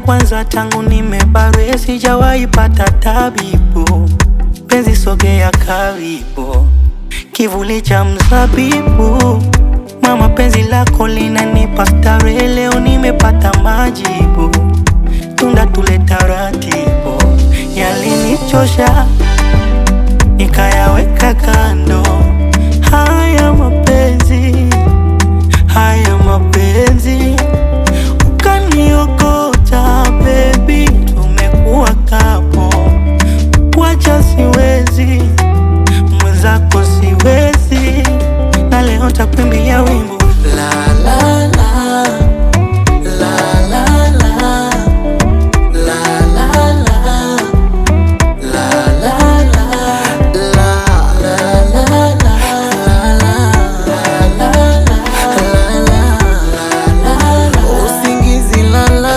kwanza tangu nimebarwe, sijawahi pata tabibu. Penzi sogea karibu, kivuli cha mzabibu. Mama, penzi lako linanipa starehe, leo nimepata majibu. Tunda tule taratibu, yalinichosha nikayaweka kando. Haya mapenzi, haya mapenzi, ukaniokota baby, tumekuwa kapo, wacha siwezi, mwenzako siwezi, na leo takuimbia wimbo la la la la la la la la la Usingizi lala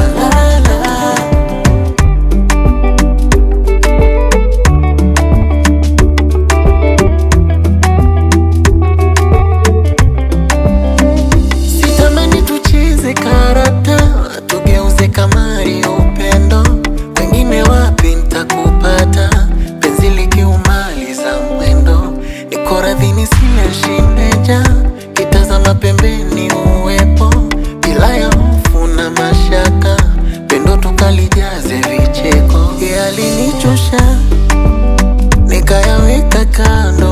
Sitamani tucheze karata, tugeuze kamari ya upendo. Pengine wapi nitakupata, penzi likiumaliza mwendo. Niko radhi nisile shindeja, kitazama pembeni uwepo, bila ya hofu na mashaka, pendo tukalijaze vicheko. Yalinichosha nikayaweka kando